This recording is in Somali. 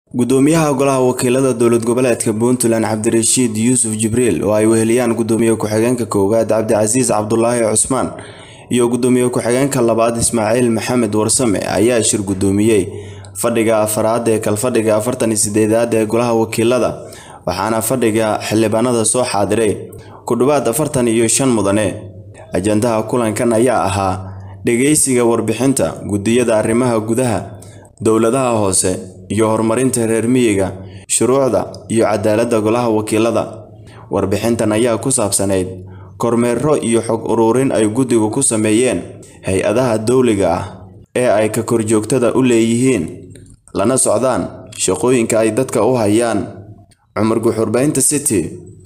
gudoomiyaha golaha wakiilada dowlad goboleedka puntland cabdirashiid yuusuf jibriil oo ay weheliyaan gudoomiye ku-xigeenka koowaad cabdicasiis cabdulaahi cusmaan iyo gudoomiye ku-xigeenka labaad ismaaciil maxamed warsame ayaa shir gudoomiyey fadhiga afaraad ee kalfadhiga afartan iyo sideedaad ee golaha wakiilada waxaana fadhiga xildhibaanada soo xaadiray ku dhowaad afartan iyo shan mudane ajandaha kulankan ayaa ahaa dhageysiga warbixinta gudiyada arrimaha gudaha dowladaha hoose iyo horumarinta reer miyiga shuruucda iyo cadaaladda golaha wakiilada warbixintan ayaa ku saabsanayd kormeero iyo xog ururin ay guddigu ku sameeyeen hay-adaha dowliga ah ee ay ka korjoogtada u leeyihiin lana socdaan shaqooyinka ay dadka u hayaan cumar guxurbaynta city